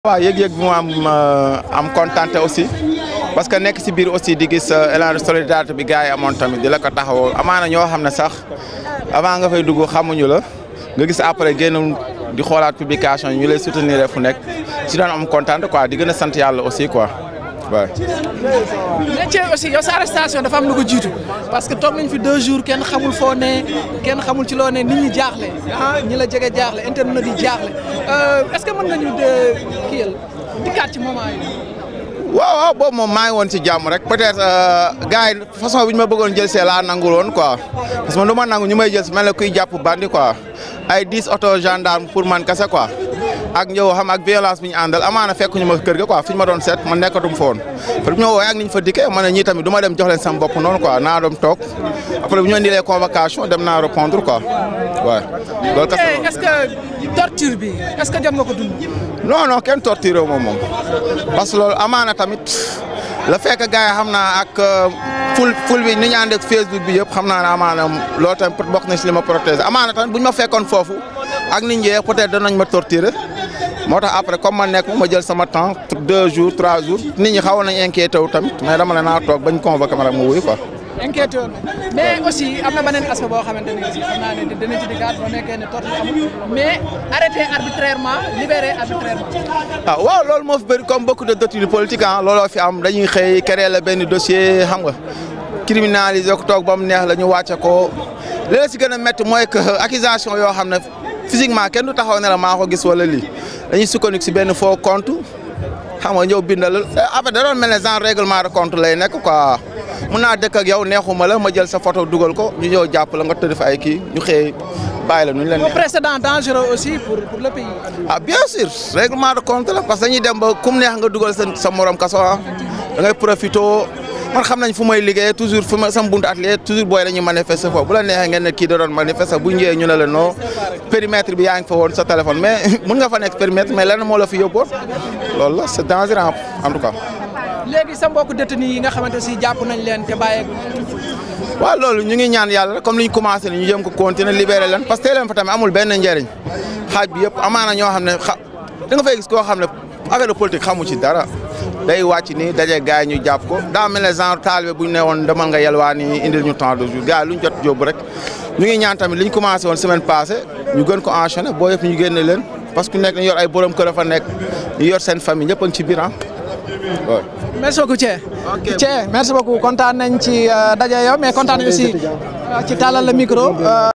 waaw yëg-yëg bi mu am am kontaan aussi parce que nekk si biir aussi di gis élan de solidarité bi gars yi amoon tamit di la ko taxawoo amaana ñoo xam ne sax avant nga fay dugg xamuñu la nga gis après génn di xoolaat publication yi ñu lay soutenir fu nekk si doon am kontaan quoi di gën a sant yàlla aussi quoi waaw. métier aussi yow sa arrestation dafa am lu ko jiitu parce que toog nañ fi deux jours kenn xamul foo ne kenn xamul ci loo ne nit ñi jaaxle ah ñi la jege jaaxle internet yi jaaxle est-ce que mën nga ñu de kii yal dikkaat ci moment yi. waaw waaw boobu moom maa ngi woon ci jàmm rek peut-être gars yi façon bi ñu ma bëggoon jël see laa nangul woon quoi parce que lu ma nangu ñu may jël si mel ne kuy jàpp bandi quoi ay dix auto gendarme pour man kese quoi ak ñëw xam ak violence bi ñu àndal amaana fekk ñu ma kër ga quoi fi ñu ma doon seet man nekkatum fa woon après bu ñu ma woowee ak ni ñu fa dikkee ma ne ñii tamit du ma dem jox leen sama bopp noonu quoi naa doon toog après bu ñu indilee convocation dem naa répondre quoi waaw. loolu kese mais est-ce que torture bi est-ce que jot nga ko dund. non non kenn torturé wu ma moom parce que loolu amaana tamit la fekk gars yi xam naa ak ful ful bi ni ñu ànd ak Facebook bi yëpp xam naa ne amaana loolu tamit bokk na si li ma protéger amaana tamit bu ñu ma fekkoon foofu ak nit ñi peut-être danañ ma torturer moo tax après comme ma nekk ma jël sama temps deux jours trois jours nit ñi xawoon nañ inquiété wu tamit mais dama ne naa toog bañ convoqué ma rek ma wuyu quoi. inquiété woon mais aussi am na beneen aspect boo xamante ne aussi xam naa ne dinañ ci dikkaat boo nekkee ne torture amul mais arrêté arbitrairement libéré arbitrairement. ah waaw loolu moo fi bëri comme beaucoup de détenus politiques ah looloo fi am dañuy xëy créer la benn dossier xam nga criminaliser ko toog ba mu neex la ñu wàcce ko li la si gën a métti mooy que accusation yoo xam ne physiquement kenn du taxaw ne la maa ko gis wala lii dañuy sukkandiku si benn faux compte xam nga ñëw bindal après da doon mel ne genre règlement de compte lay nekk quoi. mun naa dëkk ak yow neexuma la ma jël sa photo dugal ko ñu ñëw jàpp la nga tëdd fa ay kii ñu xëy bàyyi la nu ñu leen. précédent dangereux aussi pour pour le pays. ah bien sûr règlement de compte la parce que dañuy dem ba kum neex nga dugal sa sa morom kaso ah da ngay profité man xam nañ fu may liggéey toujours fu ma sama buntu atelier toujours booy dañuy manifester foofu bu la neexee ngeen ne kii da doon manifester bu ñëwee ñu ne la non périmètre bi yaa ngi fa woon sa téléphone mais mun nga fa nekk périmètre mais lenn moo la fi yóbboon loolu la c'est dangereux en tout cas. léegi sa mbokku détenu yi nga xamante si jàpp nañ leen te bàyyeeku. waaw loolu ñu ngi ñaan yàlla rek comme ni ñu commencé ni ñu jëm ko continuer libérer leen parce que tey leen fa tamit amul benn njëriñ xaaj bi yëpp amaana ñoo xam ne xa da nga fay gis koo xam ne affaire de politique xamu ci dara day wàcc ni daje gars yi ñu jàpp ko daa mel ne genre taalibe bu ñu ne woon demal nga yelwaa ni indil ñu temps de jour gars yi lu ñu jot jóobu rek ñu ngi ñaan tamit li ñu commencé woon semaine passée ñu gën ko enchaîner boo yëpp ñu génne leen parce que nekk ñu yor ay borom kër fa nekk ñu yor seen famille ñëpp a ngi ci biir ah waaw merci beaucoup Thie. Thie merci beaucoup kontaan nañ ci daje yow mais kontaan nañ aussi ci tàllal la micro.